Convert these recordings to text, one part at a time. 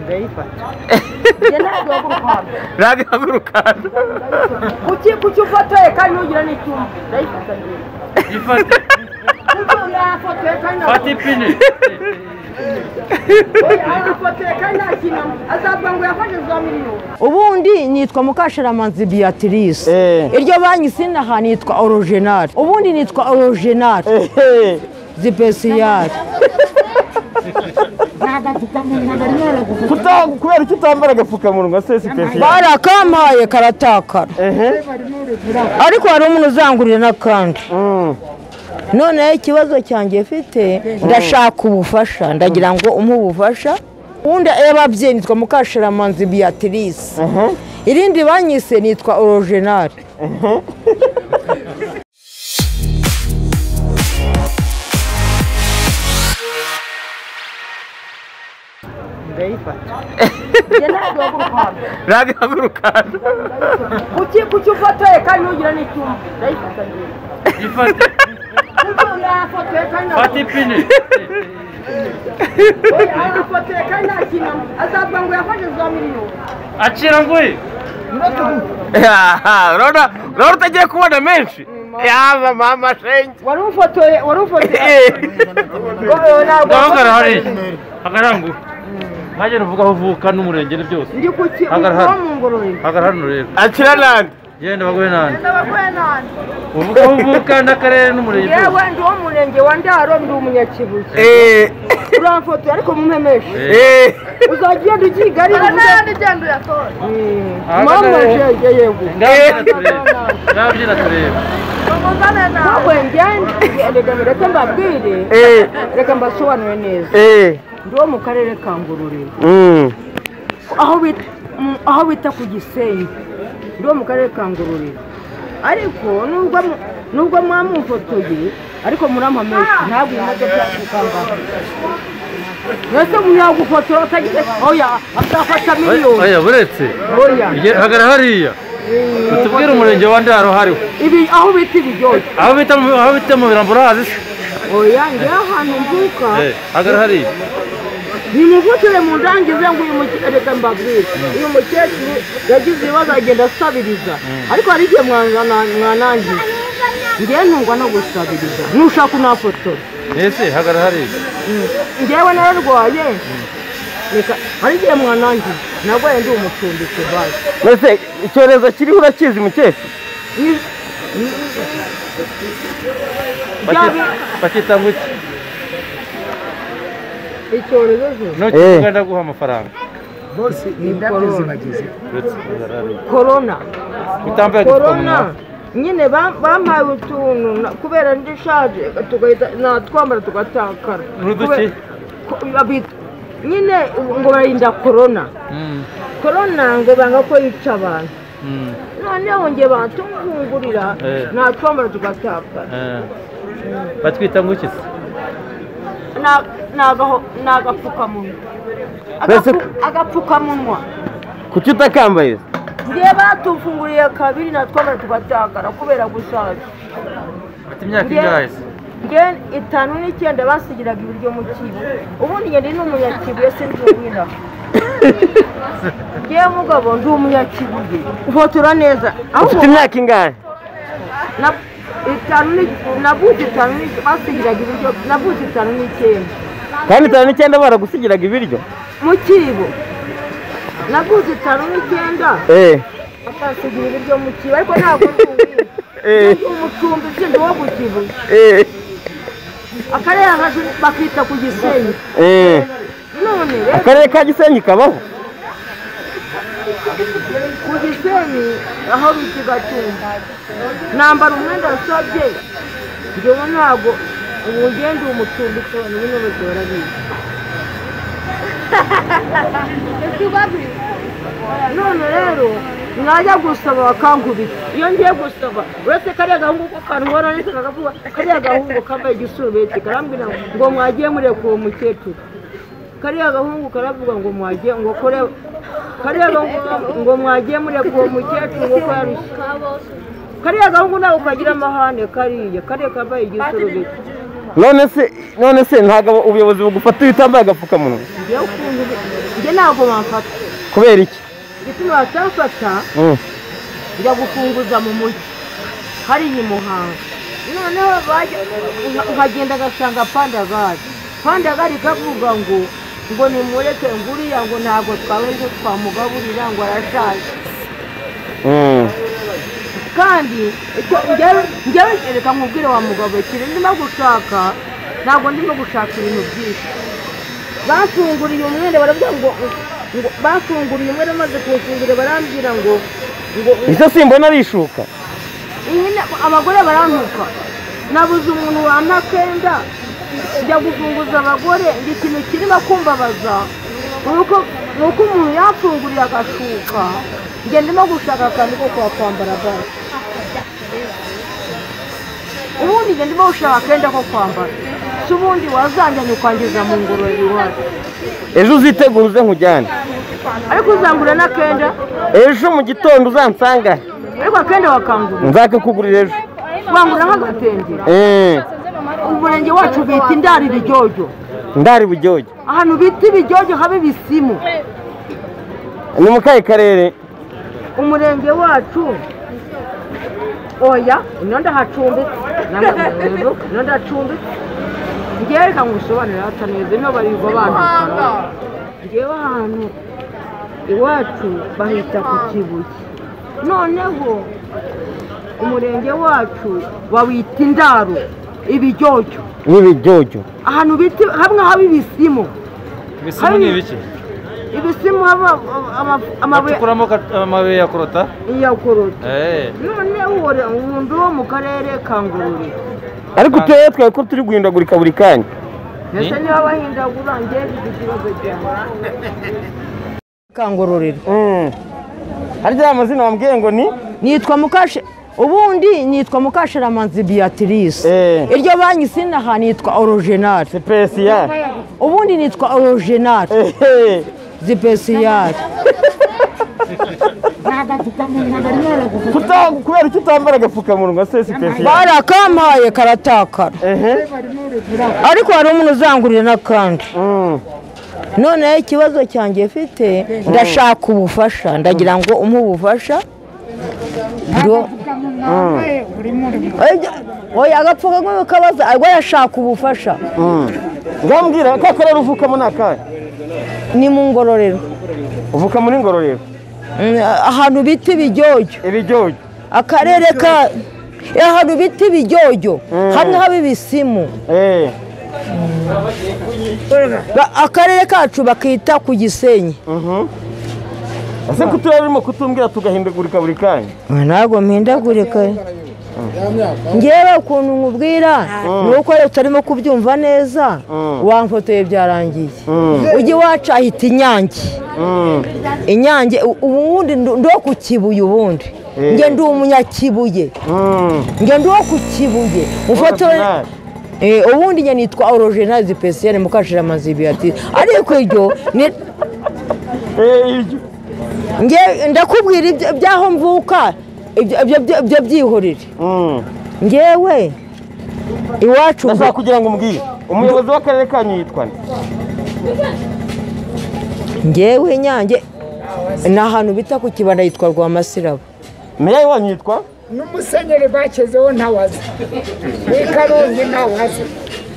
Reyifa. ntabwo wabukwambaye ntabihagurukantu kuki kuki ufotoye kandi nugira n'icyuma ndayifata njyewe Ifate. kuki yafotoye kandi nta Fata ipine. afotoye kandi nta kintu azavuga ngo yafashe za miliyoni ubundi nitwa mukashiramanzi beatrice Eh. iryo banki sinaha nitwa orogenari ubundi nitwa orogenari zipesiyari Kuta- kubera ko utambara agapfukamunwa se sipesiyali barakampaye karatakara ariko hari umuntu uzangurira n'akandi noneho ikibazo cyanjye mfite ndashaka ubufasha ndagira ngo umpe ubufasha ubundi ababyeyi nitwa mukashiramanzi beatrice irindi banyise nitwa orogenari Reyifa. ntabihagurukantu kuki kuki ufotoye kandi nugira n'icyuma ndayifata njyewe Ifate. kuki yafotoye kandi nta- Fata ipine. arafotoye kandi nta kintu azavuga ngo yafashe za miliyoni Acira nguye. urabona urabona utagiye kubona menshi yaza mama shenge wari ufotoye wari ufotoye ntabwo Hagarara hariya. Hagarara nguye. Ntagenda uvuga aho uvuka n'umurenge ni byose. ndi ku kintu Hagarara. no mu ngororero Hagarara hano rero. akira nandi Genda baguhe n'ahandi. ndabagoye nani Uvuga aho uvuka n'akarere n'umurenge byose. yewe ndi uwo mu murenge wa ndaro ndi umunyakibuye eee uramfotoye ariko mumpemeshe eee uzajya ugenda ugiga ari n'andi ugenda uyatora mama shenge yego Ngaho turebe. Ngaho byina turebe. ntabwo ngende reka reka mbabwire eee reka mbasobanure neza eee ndi uwo mu karere ka ngororero aho bita mm, aho bita ku gisenyi ndi uwo mu karere ka ngororero ariko nubwo mu- nubwo mwamumfotoye ariko murampamesha ntabwo uyu modoka yakukambara mbese munyagufotora utagize oya azafata miliyoni Oya buretse. oya Ye- Hagarara hariya. Utubwire umurenge wa Ndaro hariho. ibi aho bita ibiryoshye Aho bita mu aho bita mu birambura hazi se. oya ngewe ahantu mvuka Eh, hagarara hariya. nimuvukire mu ndangize ngo uyu mukecuru reka mbabwire uyu mukecuru yagize ibibazo agenda asabiriza ariko hari igihe mwana- mwanangiza ngewe ntungwa no gusabiriza nushaka unafotora Ese hagarara hariya. ngewe nararwaye reka hari igihe mwanangiza narwaye ndi umucumbitsi basi mbese icyorezo kiriho urakizi mukecuru Ni- Byabi- Bakita ngo iki? icyorezo se Ntuki Eh. uganda guha amafaranga. ni korona Buretse hagarara hariya. korona Utambaye korona agapfukamunwa. nyine bam- bampaye utuntu na- kubera ndi shaje tugahita natwambara tugatakara N'uduki? Kube- ko- babita- nyine ubu ngo barinda korona Mm. korona ngo banga ko yica abantu Mm. noneho ngo batungungurira Eh. natwambara tugatakara Eh. Batwita ngo iki se? Na- nagaho- ni agapfukamunwa Mbese- Agapfu- agapfukamunwa kuki utakambaye ngewe batufunguriye kabiri natwambara tugatakara kubera gushaje Ati imyaka Ngewe- ingahe se? ngewe itanu n'icyenda basigiraga ibiryo mu kibo ubundi ngende ni umunyakibuye sinzubwira ngewe mugabo ndi umunyakibuye ufotora neza ufite ahubwo imyaka ingahe na- itanu ni- navuze itanu n'icyenda basigiraga ibiryo navuze itanu n'icyenda kandi itanu n'icyenda baragusigiraga ibiryo mu kibo navuze itanu n'icyenda eee bakasigira ibiryo mu kibo ariko ntabwo nzubwira eee ndi umucumbi sindi uwo ku kibo eee akarere hasi bakita ku gisenyi eee none rero akarere ka gisenyi kabaho ku gisenyi aho bita gatumba nambara umwenda wasabye njyewe ntabwo ubu ngende uwo mucumbi ushobora bino bigora bibi none rero najya gusaba bakankubita iyo ngiye gusaba uretse kariya gahungu ko kantwara ndetse kakavuga kariya gahungu kambaye igisurubeti karambwira ngo mwagiye mureka uwo mukecuru kariya gahungu karavuga ngo mwagiye ngo kore kariya gahungu ngo mwagiye mureka uwo mukecuru ngo ko yarushye kariya gahungu ntabwo kagira amahane kariya kariya kambaye igisurubeti none se none se ntabwo ubuyobozi bugufata iyo utambaye agapfukamunwa njyewe ukuntu njyewe njye ntabwo bamfata kubera iki igituma batamfata Mm. njya gufunguza mu mujyi hariya i muhanga noneho bajya- uha- uhagenda agasanga pandagari pandagari ikavuga ngo ngo nimureke nguriya ngo ntabwo twabanje twamugaburira ngo arashaje Mm. kandi icyo njyewe njyewe reka nkubwire wa mugabo ikintu ndimo gushaka ntabwo ndimo gushaka ibintu byinshi batunguriye umwere baravuga ngo ngo batunguriye umwere maze kuwufungura barambwira ngo ngo ese simbona ari ishuka iyi ni- abagore barantuka nabuze umuntu wampa kenda njya gufunguza abagore ngo ikintu kirimo kumbabaza ni uko ni uko umuntu yafunguriye agashuka njye ndimo gushaka akantu ko kwakwambara bari ubundi njye ndimo gushaka akenda ko kwambara si ubundi wazanjyanye ukangiza mu ngororero iwacu ejo uzitegure uze nkujyane ariko uzangura n'akenda ejo mu gitondo uzansanga he. ariko akenda wakangura nzakakugurira ejo wangura nk'agatenge Mm. umurenge wacu bita indari ibijyojyo ndari bujyoge ahantu bita ibijyojyo haba ibisimu ni mu kahe karere umurenge wacu oya ino ndahacumbitse namwe ino ndacumbitse ngewe reka ngusobanurire hata neza ino barirwa bantu ngewe ahantu iwacu bahita ku kibuye noneho umurenge wacu bawita indaro ibijyojyo n'ibijyojyo ahantu bita hamwe haba ibisimu ibisimu ni ibiki ibisimu haba ama- ama- amabuye bacukuramo ka- amabuye ya korota iya korota Eh, none wore umuntu wo mu karere ka ngororero ariko uturere twawe ko turi guhindagurika buri kanya ndetse niba bahindagura ngewe mfite ikibazo cyawe ka ngororero Mm. harya ya mazina wambwiye ngo ni nitwa mukashe ubundi nitwa mukashiramanzi beatrice Eh. iryo banki sinaha nitwa orojenari sipesiyare ubundi nitwa orojenari Ehe. zipesiyari Kuta- kubera iki utambara agapfukamunwa se sipesiyare barakampaye karatakara ehe ariko hari umuntu uzangurira n'akandi Mm. noneho ikibazo cyanjye mfite ndashaka ubufasha ndagira ngo umpe ubufasha Ngo- Oya, oya agapfukamunwa kabaza ariko yashaka ubufasha Mm. ngambwira ka karere uvukamo ni akahe ni mu ngororero uvuka muri ngororero Mm, ahantu bita ibijyojyo ibijyojyo akarere ka eh, ahantu bita ibijyojyo Mm. hamwe haba ibisimu Eh. Ba- akarere kacu bakita ku gisenyi Mhm. ese ko uturere urimo kutumbwira tugahindagurika buri kanya Ah, ntabwo mpindagurika ngewe ukuntu nkubwira ni uko rero utarimo kubyumva neza Mm. wamfotoye byarangiye Mm. ujya iwacu ahita inyange Mm. inyange u- ubundi ndo ndo ku kibuye ubundi Eh. nge ndi umunyakibuye Mm. nge ndi uwo ku kibuye mufotoye Original. Eh, ubundi njye nitwa orogenari pesiyare mukashira amazibi ati ariko iryo ni- Eh, ibyo. nge ndakubwira ibyo- ibyaho mvuka ibyo ibyo- ibyo- ibyo byihorere Mm. ngewe iwacu ndashaka kugira ngo umbwire umuyobozi w'akarere kanyu yitwa nde ngewe nyange ni ahantu bita ku kibanda yitwa rwamasirabo meya wanyu yitwa n'umusenyeri bakezeho ntawaza w'ikarongi ntawaza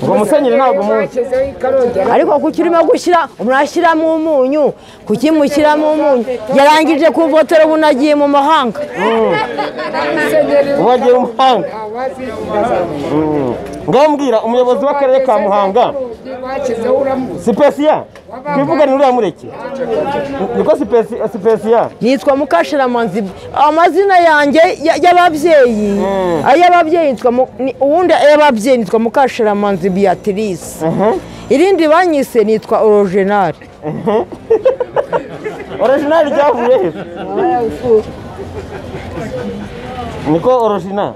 ngo musenyeri ntabwo muzi bakezeho ikarongi ariko kuko urimo gushyira murashyiramo umunyu kuki mushyiramo umunyu yarangije kumvotera ubu nagiye mu mahanga musenyeri ubu agiye mu muhanga ntawazi ndazamuka Mm. ngaho mbwira umuyobozi w'akarere ka muhanga bakezeho uramuzi sipesiya twivugane uriya mureke niko sipesi- sipesiya nitwa mukashiramanzi amazina yanjye ya- y'ababyeyi Mm. ay'ababyeyi nitwa mu- ni- ubundi ay'ababyeyi nitwa mukashiramanzi beatrice Mhm. irindi banyise nitwa orogenari orijinali ryavuye he niko orijinali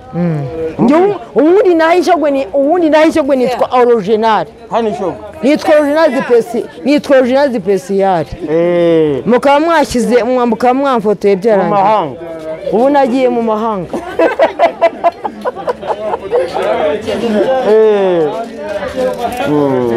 Njye ubu- ubundi naho injogwe ni ubundi naho injogwe nitwa original hano ishogo nitwa original zipesi nitwa original zipesiyari Eh, mukaba mwashyize mwa- mukaba mwamfotoye mu byarangiye mahanga ubu nagiye mu mahanga Eh. Mm.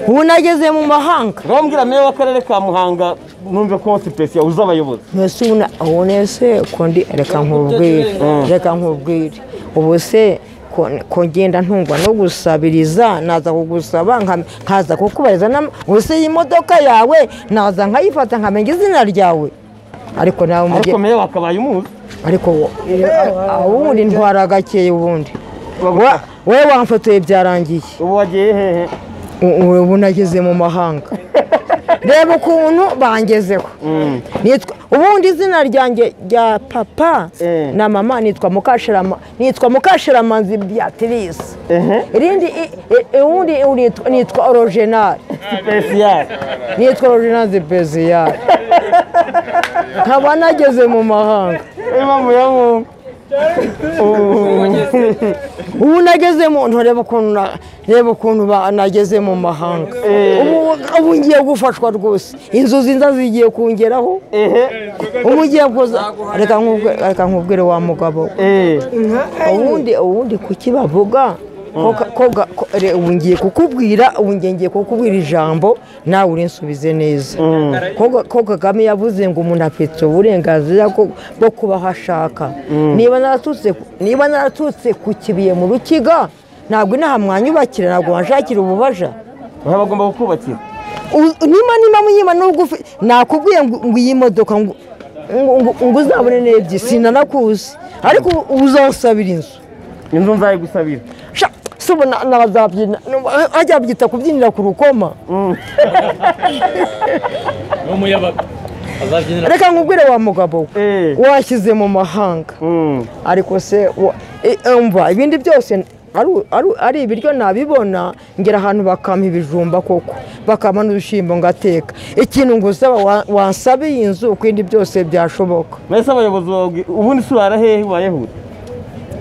ubu nageze mu mahanga ngaho mbwira meya w'akarere ka muhanga numve ko sipesi yabuze abayobozi mbese ubu na- ubu nese kundi reka nkubwire reka nkubwire ubu se ko- ko ngenda ntungwa no gusabiriza naza kugusaba nka- nkaza kukubariza n'ama- ubu se iyi modoka yawe naza nkayifata nkamenya izina ryawe ariko nawe umujye ariko meya wakabaye umuzi ariko wo- aho ubundi ntwara gakeye ubundi wowe wamfotoye byarangiye ubu wagiye hehe U- u- ubu nageze mu mahanga reba ukuntu bangezeho Nitwa- ubundi izina ryanjye rya papa Eh. na mama nitwa mukashirama nitwa mukashiramanzi beatrice ehe irindi i- i- ubundi nitwa- nitwa orogenari sipesi yawe nitwa orogenari beziyari nkaba nageze mu mahanga impamvu ya mwungu Ubu- ubu nageze mu ntoreba ukuntu na- reba ukuntu ba- nageze mu mahanga ubu ubu ngiye gufashwa rwose inzozi nza zigiye kungeraho ehe ubu ugiye kuza reka nkubwe- reka nkubwire wa mugabo we. ehe ubundi ubundi kuki bavuga ko ka- ko ga- ko- re- ubu ngiye kukubwira ubu ngiye ngiye kukubwira ijambo nawe urinsubize neza ko ga- ko kagame yavuze ngo umuntu afite uburenganzira bwo bwo kuba aho ashaka niba naratutse niba naratutse ku kibuye mu rukiga ntabwo inaha mwanyubakira ntabwo wanshakira ububasha baba bagomba kukubakira U- niba niba munyima nubwo ufi- nakubwiye ngo ngo iyi modoka ngo ngo- ngo- ngo uzabone n'ebyiri sinanakuzi ariko ubu- ubu uzasabira inzu inzu nzayigusabira Sha, se ubona nazabyina nubwo- hajya byita kubyinira ku rukoma n'umuyabaga azabyinira reka nkubwire wa mugabo we, Eh. washyize mu mahanga Mm. ariko se wa- e- umva ibindi byose ari- ari- ari ibiryo nabibona ngera ahantu bakampa ibijumba koko bakampa n'udushyimbo ngateka ikintu ngusaba wa- wansaba iyi nzu uko ibindi byose byashoboka mwese abayobozi babwi ubundi se urara hehe wayehuye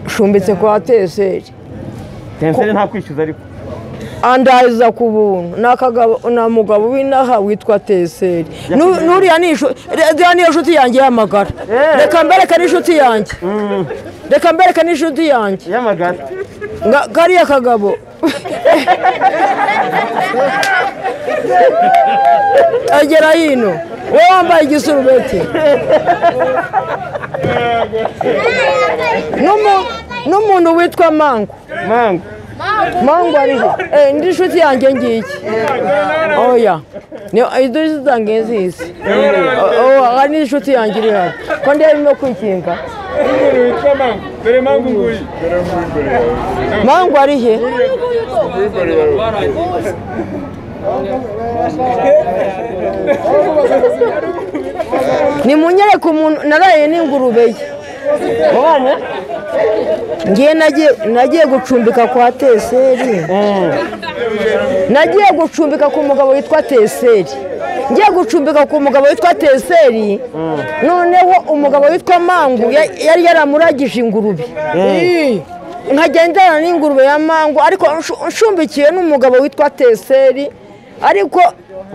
nshumbitse kwa teseri tenseri nta kwishyuza ariko andaza ku buntu ni akagabo- ni umugabo w'inaha witwa teseri Nu- n'uriya ni inshu- re- iriya niyo nshuti yanjye y'amagara reka mbereke n'inshuti yanjye reka mbereke n'inshuti yanjye yamagara Nga- kariya kagabo agera hino wowe wambaye igisurubeti N'umu- n'umuntu witwa mango mangu mango ariho Eh, ndi inshuti yanjye ngiki oya ni idusi zange nzizi Oh, aha ni inshuti yanjye iri hano ko ndeba no kwikinga mango ari he nimunyereke umuntu naraye n'ingurube ye mubanye ngiye nagiye gucumbika kwa teseri nagiye gucumbika ku mugabo witwa teseri ngiye gucumbika ku mugabo witwa teseri noneho umugabo witwa mangu ya- yari yaramuragije ingurube Ii. nkagendana n'ingurube ya mangu ariko nshu- nshumbikiwe n'umugabo witwa teseri ariko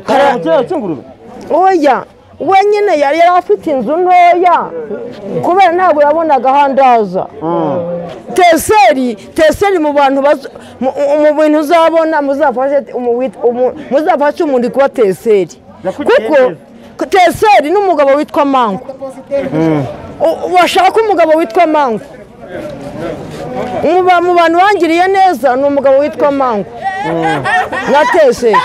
karaba kiraro cy'ingurube oya wenyine yari yari afite inzu ntoya kubera ntabwo yabonaga ahandaza teseri teseri mu bantu bazo- mu- mu bintu uzabona muzafashe umu- wit- umu- muzafashe umuntu kuba teseri Nakugiriye kuko teseri n'umugabo witwa mango U- washaka umugabo witwa mango mu ba- mu bantu bangiriye neza ni umugabo witwa mango na teseri